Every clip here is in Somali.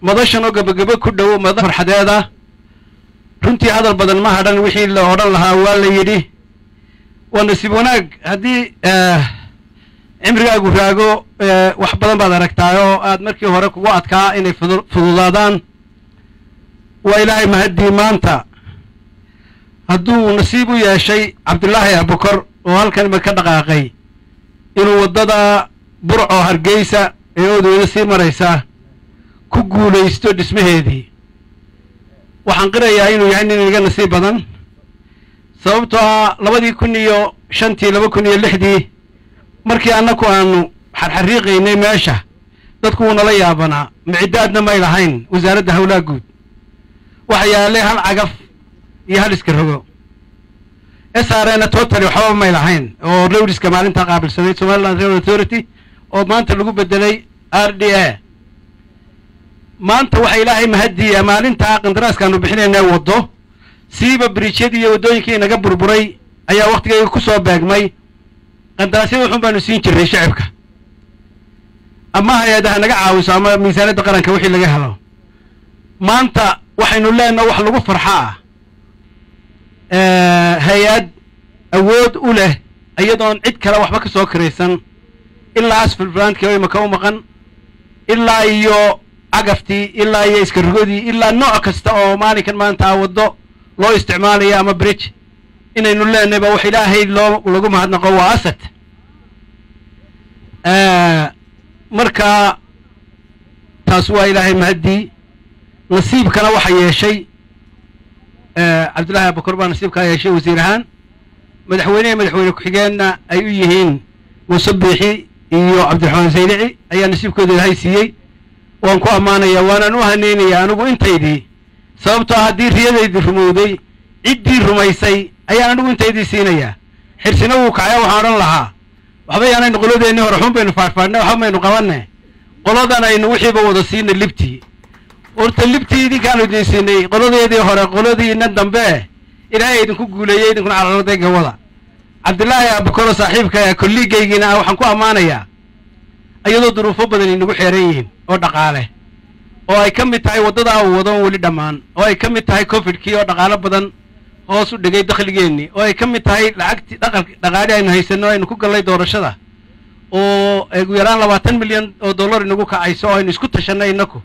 madashan oo gebagebo ku dhow mada farxadeeda runtii hadal badan ma hadhan wixii la odhan lahaa waa la yidhi waa nasiib wanaag haddii cimrigaagu raago wax badan baad aragtaa oo aad markii hore kugu adkaa inay fududaadaan waa ilaahay mahaddii maanta hadduu nasiib u yeeshay cabdulaahi abukor oo halkan ima ka dhaqaaqay inuu waddada burco hargeysa ee oodweyne sii maraysa ku guulaysto dhismaheedii waxaan qirayaa inuu yahay nin iga nasiib badan sababtoo ah labadii kun iyo shantii laba kun iyo lixdii markii annaku aanu xarxariiqaynay meesha dadku wuu nala yaabanaa micidaadna may lahayn wasaaradda howlaha guud waxa yaalay hal cagaf iyo hal iska rogo srna totally waxbaba may lahayn oo rowdiska maalintaa qaabilsaday somaliland rail authority oo maanta lagu bedelay r d a maanta waxa ilaahay mahadiya maalintaa qandaraaskaanu bixinayna waddo siiba biriijyadii iyo waddooyinkii inaga burburay ayaa wakhtigayga ku soo beegmay qandaraasyada waxun baanu siin jirnay shacibka ama hay-adaha naga caawiso ama miisaaniyadda qaranka wixii laga helo maanta waxaynu leenaha wax lagu farxa ah hay-ad awood u leh iyadoon cid kale waxba ka soo kiraysan ilaa asfal brandkii oo imaka u maqan ilaa iyo cagaftii ilaa iyo iska rogodii ilaa nooc kasta oo maalinkan maanta a waddo loo isticmaalayo ama bridge inaynu leenahay ba wax ilaahay loo lagu mahadnaqo waa asad marka taas waa ilaahay mahaddii nasiibkana waxa yeeshay cabdullaahi abukor baa nasiibkaa yeeshay wasiir ahaan madaxweynehe madaxweyne ku-xigeenna ay u yihiin muuse biixi iyo cabdiraxmaan saylici ayaa nasiibkooda ilaahay siiyey waan ku ammaanayaa waanaan u haneynayaa anigu intaydii sababtoo haddii riyadaydii rumowday ciddii rumaysay ayaan anigu intaydii siinayaa xirsina wuu kacaya waxaan odhan lahaa waxba yaanaynu qoladeennii hore xun baynu faadhfaadhnay waxba maynu qabanne qoladan aynu wixiiba wada siinay libtii horta libtii idinkaanu idin siinay qoladeedii hore qoladiina dambe ilaahay idinku guuleeyey idinkuna calooladayga wada cabdillaahi abukoro saaxiibka kolliigaygiina ah waxaan ku ammaanayaa iyadoo duruufo badan inagu xeeran yihiin oo dhaqaale oo ay ka mid tahay waddadaa uu wado weli dhammaan oo ay ka mid tahay cofidkii oo dhaqaalo badan hoos u dhigay dakhligeennii oo ay ka mid tahay lacagtii dhaqal dhaqaali aynu haysanno aynu ku gallay doorashada oo ugu yaraan labaatan milyan oo dollar inagu kacayso oo aynu isku tashanay innaku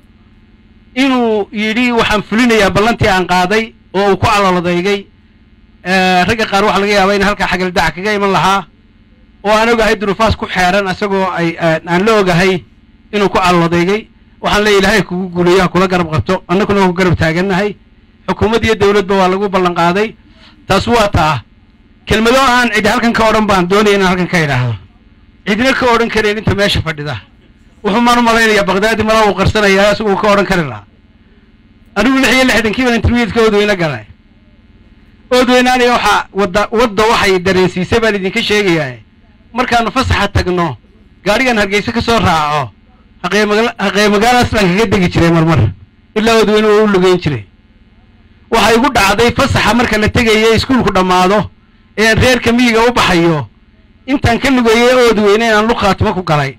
inuu yidhi waxaan fulinayaa ballantii aan qaaday oo uu ku caloladaygay ragga qaar waxaa laga yaabaa in halkaa xagaldac kaga iman lahaa oo aan ogahay duruufaas ku xeeran isagoo ay aan la ogahay inuu ku caloladaygay waxaan leeya ilaahay kugu guuleeyo ha kula garab qabto annaguna waa ku garab taagannahay xukuumadd iyo dawladba waa lagu ballan qaaday taas waa taa kelmado aan cidi halkan ka odhan baan doonaya inaan halkan ka idhaahdo cidina ka odhan karayn inta meesha fadhida wuxuu maan u malaynayaa bakdaadi malaa uu qarsanayaa isaguu ka odhan kari lahaa anigu lix iyo lixdankii baan intermediatka oodweyne galay oodweyne aniga waxaa wadda wadda waxay dareensiisay baan idinka sheegayaa markaanu fasaxa tagno gaadhigan hargeysa ka soo raaco haqeemaga haqee magaala aslan kaga degi jiray marmar ilaa oodweyne waa u lugeyn jiray waxay igu dhacday fasaxa marka la tegayo iskuulku dhammaado ee aan reerka miyiga u baxayo intaan ka lugeeyey oodweyne inaan luqaatimo ku galay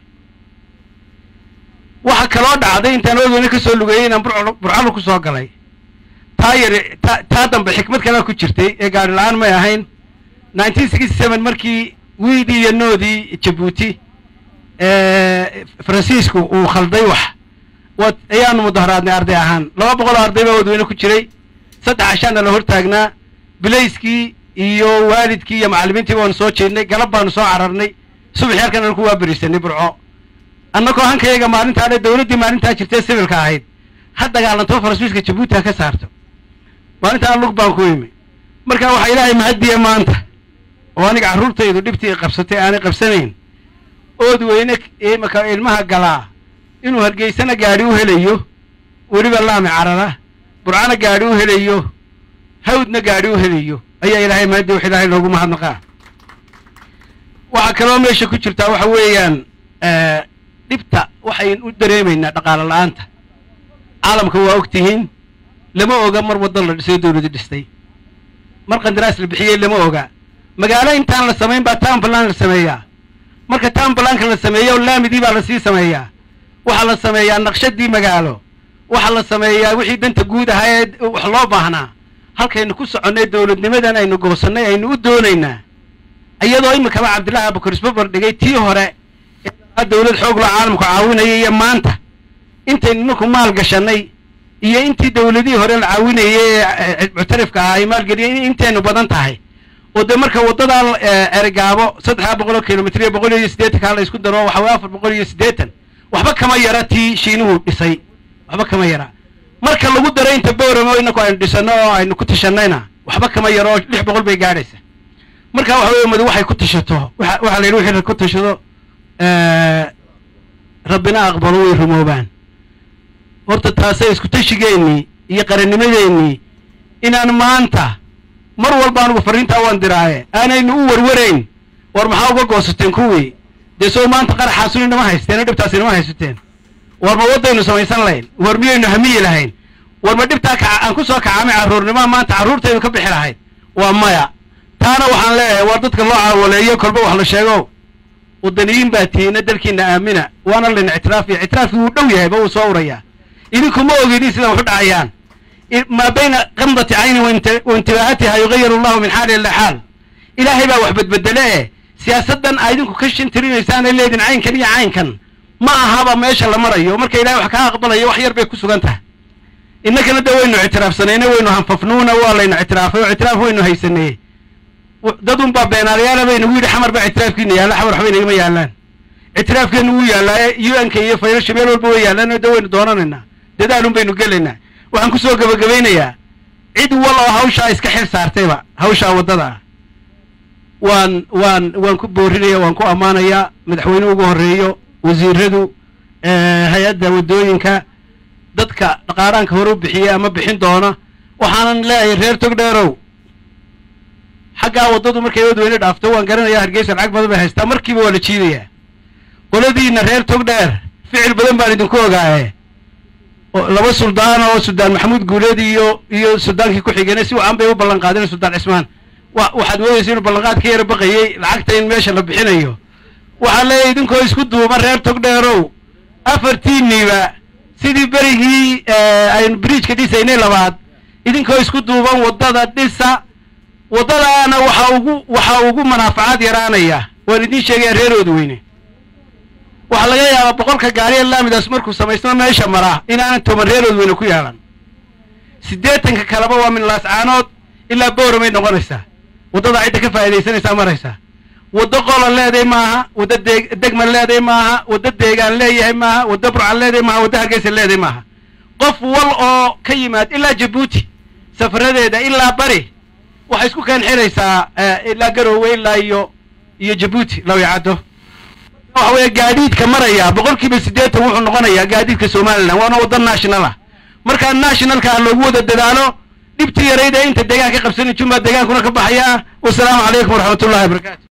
waxa kaloo dhacday intaan oodweyne ka soo lugeeyey inaan burcalo ku soo galay taa yar taa dambe xikmad kalea ku jirtay ee gaari la-aan may ahayn nineteen sixty seven markii wiidii iyo noodii jabuuti faransiisku uu khalday wax wa ayaanu mudaharaadnay arday ahaan laba boqol oo arday baa oodweyne ku jiray saddex cashaana la hortaagnaa bilayskii iyo waalidkii iyo macallimiintii baanu soo jeednay galab baanu soo cararnay subaxii halkan anu ku waaberisanay burco annagoo hankayaga maalintaa dhe dawladdii maalintaa jirtee sibilka ahayd ha dagaalanto faransiiska jabuuti ha ka saarto maalintaan lug baan ku imi marka waxaa ilaahay mahadiya maanta oo aniga carruurtaydu dhibtii qabsatay aanay qabsanayn ood weyne imaka ilmaha galaa inuu hargeysana gaadhi u helayo weliba laami carara burcana gaadhi u helayo hawdna gaadhi u helayo ayaa ilaahay mahadi wax ilaahay loogu mahadnaqaa waxaa kaloo meesha ku jirtaa waxa weeyaan dhibta waxayn u dareemaynaa dhaqaalo la-aanta caalamka waa og tihiin lama oga mar waddan la dhisay dawladi dhistay mar qandaraas la bixiyey lama oga magaalo intaan la samayn baa townbalan la sameeyaa marka townbalanka la sameeyo laamidii baa lasii sameeyaa waxaa la sameeyaa naqshadii magaalo waxaa la sameeyaa wixii danta guud ahaa ee wax loo baahnaa halkaynu ku soconnay dowladnimadan aynu goosannay aynu u doonaynaa iyadoo iminkaba cabdillahi abukar isbabar dhigay tii hore ee dowlad xoog loo caalamku caawinaya iyo maanta intaynu ninku maal gashanay iyo intii dowladihii hore la caawinayay ee muctarifka ahaa ay maalgeliyeen intaynu badan tahay oo dee marka waddadaa erigaabo saddexdaa boqol oo kilomitr iyo boqol iyo siddeetankaa la isku daro waxa weye afar boqol iyo siddeetan waxba kama yara tii shiinuhu dhisay waxba kama yara marka lagu daray inta booramo inaku aynu dhisanno oo aynu ku tashanayna waxba kama yaro oo lix boqol bay gaadhaysa marka waxa weye madu waxay ku tashato waxa waxaa la yidhi wixii ku tashado rabbina aqbalo way rumoobaan horta taasay isku tashigeennii iyo qarannimadeennii inaan maanta mar walba anugu farriintaa waan diraaye aanaynu u warwarayn war maxaa uga goosateen kuwii dee soo maanta qaraxaasun inama haysteen oo dhibtaas inama haysateen war ma waddaynu samaysan lahayn war miyaynu hamiyi lahayn war ma dhibtaa kaca aan ku soo kacaamay carruurnimaa maanta carruurtaynu ka bixi lahayd waa maya taana waxaan leeyahay war dadka loo caawaleeyo kolba wax la sheego waddaniyiin baa tihiina dalkiina aamina waana layna ictiraafiya ictiraafkii wuu dhow yahayba wuu soo urayaa idinku ma ogidin sidan waxu dhacayaan maa bayna qamdati cayni waintibaahatiha yugayiru allahu min xaali ila xaal ilaahay baa wax bedbedele e siyaasaddan aa idinku ka shintirinaysaanay leedin caynkan iyo caynkan ma ahaba meesha la marayo marka ilahay wax kaa aqbalayo wax yar bay ku sugan tahay innakana de waynu ictiraafsanayne waynu hanfafnuuna waa laynu ictiraafay oo ictiraaf waynu haysanayey dad un baa beenaalayaala baynagu yidhi xamar baa ictiraafkiina yaalla xamar waxba inagama yaallaan ictiraafkeenu wuu yaallaa u n k iyo faylasha meel walba way yaallaan de waynu doonanaynaa dadaalun baynu gelaynaa waxaan kusoo gebagabaynayaa cid wal oo hawshaa iska xil saartayba hawshaa waddada ah waan waan waan ku boorinaya waan ku ammaanayaa madaxweyne ugu horreeyo wasiiradu hay-adda waddooyinka dadka dhaqaaraanka hore u bixiyey ama bixin doona waxaanan leeyahay reer togdheerow xaggaa waddadu markay wadweyne dhaafto waan garanayaa hargeysa lacag badan bay haystaa markiiba waa la jiidayaa qoladiina reer togdheer ficil badan baan idinku ogaaye laba suldaan oo suldaan maxamuud guuleed iyo iyo suldaankii ku xigeenay si wacan bay u ballan qaadeen suldaan cismaan wa waxaad moodaysa inuu ballanqaad ka yara baqayey lacagta in meesha la bixinayo waxaan leeyahay idinkoo isku duuba reer togdheerow afartiinniiba sidii berigii aynu bridjka dhisaynay labaad idinkoo isku duuban waddada dhisa waddadaana waxaa ugu waxaa ugu manaafacaad yaraanaya waan idiin sheegaya reerooda weyne waxaa laga yaabaa boqolka gaariya laamidaas markuu samaysno meesha maraa inaanan toban reerood weyne ku yeelan siddeetanka kaleba waa min laascaanood ilaa booramay noqonaysaa waddada cidda ka faa'iidaysanaysaa maraysaa waddo qola leeday maaha waddo dee degma leeday maaha waddo deegaan leeyahay maaha waddo burcan leeday maaha waddo hargeysa leeday maaha qof wal oo ka yimaad ilaa jabuuti safaradeeda ilaa bari waxay isku keen xiraysaa ilaa garoowe ilaa iyo iyo jabuuti lawyacaddo waxa weeye gaadiidka maraya boqol kiiba siddeetan wuxuu noqonayaa gaadiidka somalilan waana waddo national ah markaa nationalka loogu wada dadaalo dhibtii yarayd ee inta deegaan ka qabsanin junbaa deegaankuna ka baxaya wasalaamu calaykum waraxmat ullahi wabarakatu